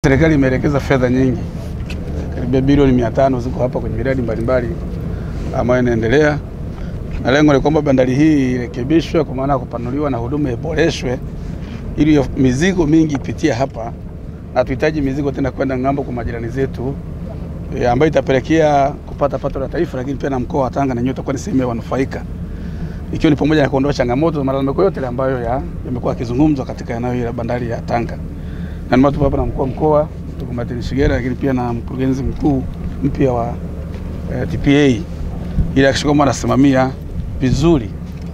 Serikali imeelekeza fedha nyingi karibia bilioni mia tano ziko hapa kwenye miradi mbalimbali ambayo inaendelea, na lengo ni kwamba bandari hii irekebishwe kwa maana ya kupanuliwa na huduma iboreshwe ili mizigo mingi ipitie hapa, na tuhitaji mizigo tena kwenda ng'ambo kwa majirani zetu e, ambayo itapelekea kupata pato la taifa, lakini pia na mkoa wa Tanga na nyote itakuwa ni sehemu ya wanufaika, ikiwa ni pamoja na kuondoa changamoto za malalamiko yote ambayo yamekuwa yakizungumzwa katika eneo hili la bandari ya Tanga na ndio tupo hapa na mkuu wa mkoa ndugu Martin Shigera, lakini pia na mkurugenzi mkuu mpya wa eh, TPA ili akisha kwamba anasimamia vizuri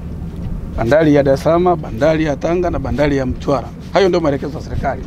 bandari ya Dar es Salaam, bandari ya Tanga na bandari ya Mtwara. Hayo ndio maelekezo ya serikali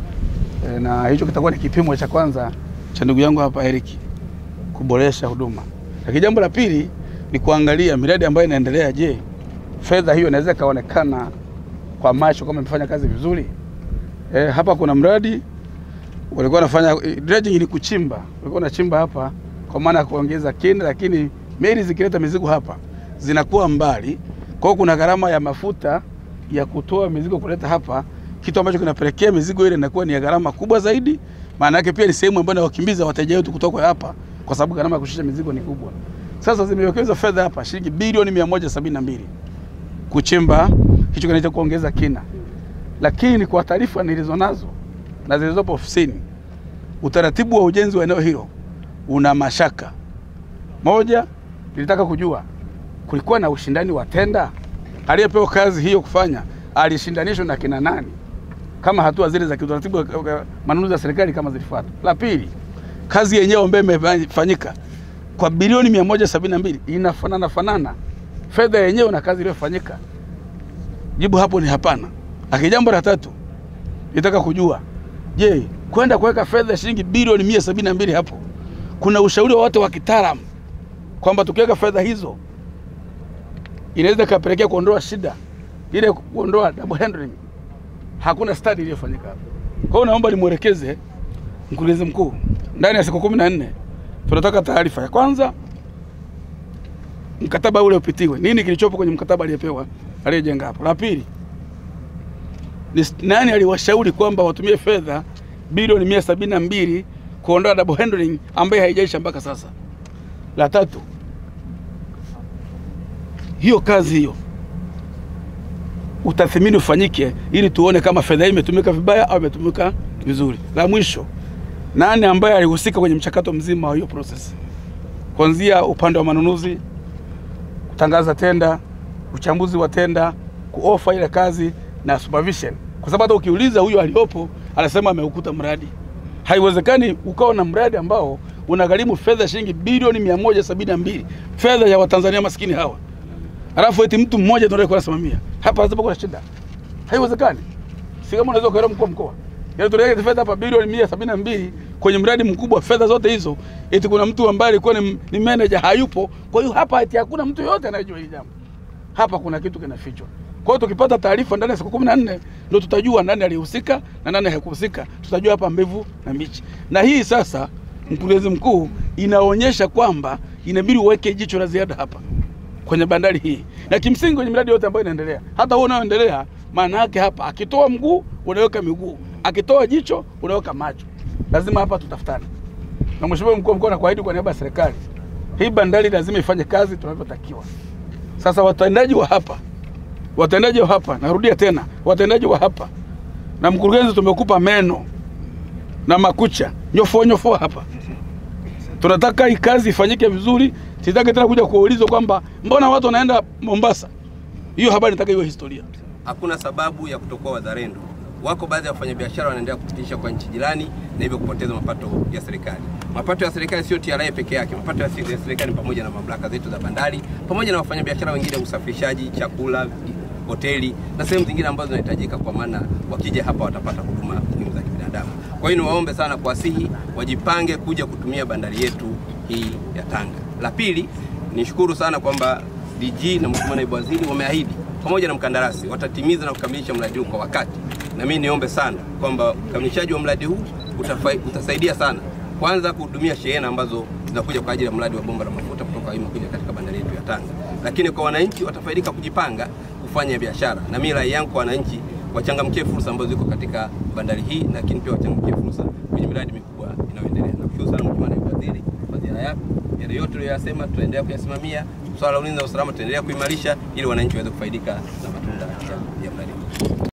e, na hicho kitakuwa ni kipimo cha kwanza cha ndugu yangu hapa Eric kuboresha huduma. Lakini jambo la pili ni kuangalia miradi ambayo inaendelea. Je, fedha hiyo inaweza ikaonekana kwa macho kama imefanya kazi vizuri? E, hapa kuna mradi walikuwa wanafanya dredging, ni kuchimba, walikuwa wanachimba hapa kwa maana ya kuongeza kina, lakini meli zikileta mizigo hapa zinakuwa mbali, kwa hiyo kuna gharama ya mafuta ya kutoa mizigo kuleta hapa, kitu ambacho kinapelekea mizigo ile inakuwa ni ya gharama kubwa zaidi. Maana yake pia ni sehemu ambayo inawakimbiza wateja wetu kutoka hapa, kwa sababu gharama ya kushusha mizigo ni kubwa. Sasa zimewekezwa fedha hapa shilingi bilioni 172 kuchimba hicho kinacho kuongeza kina lakini kwa taarifa nilizonazo na zilizopo ofisini, utaratibu wa ujenzi wa eneo hilo una mashaka. Moja, nilitaka kujua kulikuwa na ushindani wa tenda, aliyepewa kazi hiyo kufanya alishindanishwa na kina nani, kama hatua zile za kiutaratibu manunuzi ya serikali kama zilifuatwa. La pili, kazi yenyewe ambayo imefanyika kwa bilioni mia moja sabini na mbili inafanana fanana fedha yenyewe na kazi iliyofanyika? Jibu hapo ni hapana. Lakini jambo la tatu nitaka kujua, je, kwenda kuweka fedha shilingi bilioni mia sabini na mbili hapo kuna ushauri wa watu wa kitaalamu kwamba tukiweka fedha hizo inaweza ikapelekea kuondoa shida ile, kuondoa double handling? Hakuna study iliyofanyika hapo. Kwa hiyo naomba nimwelekeze mkurugenzi mkuu, ndani ya siku kumi na nne tunataka taarifa ya kwanza, mkataba ule upitiwe, nini kilichopo kwenye mkataba aliyepewa aliyejenga hapo. La pili ni nani aliwashauri kwamba watumie fedha bilioni mia sabini na mbili kuondoa double handling ambaye haijaisha mpaka sasa. La tatu, hiyo kazi hiyo utathimini ufanyike ili tuone kama fedha hii imetumika vibaya au imetumika vizuri. La mwisho, nani ambaye alihusika kwenye mchakato mzima wa hiyo process, kuanzia upande wa manunuzi, kutangaza tenda, uchambuzi wa tenda, kuofa ile kazi na supervision, kwa sababu hata ukiuliza huyo aliyopo anasema ameukuta mradi. Haiwezekani ukawa na mradi ambao unagharimu fedha shilingi bilioni mia moja sabini na mbili fedha ya Watanzania maskini hawa, alafu eti mtu mmoja ndio anayekuwa anasimamia hapa. Lazima kuna shida, haiwezekani. Si kama unaweza kuelewa mkuu wa mkoa, yaani tunaweka fedha hapa bilioni mia sabini na mbili kwenye mradi mkubwa, fedha zote hizo, eti kuna mtu ambaye alikuwa ni, ni manager hayupo. Kwa hiyo hapa eti hakuna mtu yoyote anayejua hili jambo. Hapa kuna kitu kinafichwa. Kwa hiyo tukipata taarifa ndani ya siku kumi na nne ndio tutajua nani alihusika na nani hakuhusika. Tutajua hapa mbivu na mbichi. Na hii sasa, mkurugenzi mkuu, inaonyesha kwamba inabidi uweke jicho la ziada hapa kwenye bandari hii, na kimsingi kwenye miradi yote ambayo inaendelea, hata huo unaoendelea, maana yake hapa, akitoa mguu unaweka miguu, akitoa jicho unaweka macho. Lazima hapa tutafutane. Na mheshimiwa mkuu wa mkoa, nakuahidi kwa niaba ya serikali, hii bandari lazima ifanye kazi tunavyotakiwa. Sasa watendaji wa hapa watendaji wa hapa, narudia tena, watendaji wa hapa na mkurugenzi, tumekupa meno na makucha, nyofoa nyofoa hapa. Tunataka hii kazi ifanyike vizuri. Sitaki tena kuja kuulizwa kwamba mbona watu wanaenda Mombasa. Hiyo habari nataka iwe historia. Hakuna sababu ya kutokuwa wazalendo. Wako baadhi ya wafanyabiashara wanaendelea kupitisha kwa nchi jirani na hivyo kupoteza mapato ya serikali. Mapato ya serikali sio TRA peke yake, mapato ya serikali pamoja na mamlaka zetu za bandari, pamoja na wafanyabiashara wengine, usafirishaji, chakula, hoteli na sehemu zingine ambazo zinahitajika, kwa maana wakija hapa watapata huduma muhimu za kibinadamu. Kwa hiyo niwaombe sana kuwasihi wajipange kuja kutumia bandari yetu hii ya Tanga. La pili, nishukuru sana kwamba DG na Mheshimiwa Naibu Waziri wameahidi pamoja na mkandarasi watatimiza na kukamilisha mradi huu kwa wakati, na mimi niombe sana kwamba ukamilishaji wa mradi huu utafai, utasaidia sana kwanza kuhudumia shehena ambazo zinakuja kwa ajili ya mradi wa bomba la mafuta kutoka Ima kuja katika bandari yetu ya Tanga, lakini kwa wananchi watafaidika kujipanga kufanya biashara, na mimi rai yangu kwa wananchi wachangamkie fursa ambazo ziko katika bandari hii, lakini pia wachangamkie fursa yapo. Yale yote uliyoyasema tutaendelea kuyasimamia. Swala la ulinzi na usalama tutaendelea kuimarisha ili wananchi waweze kufaidika na matunda ya, ya mradi huu.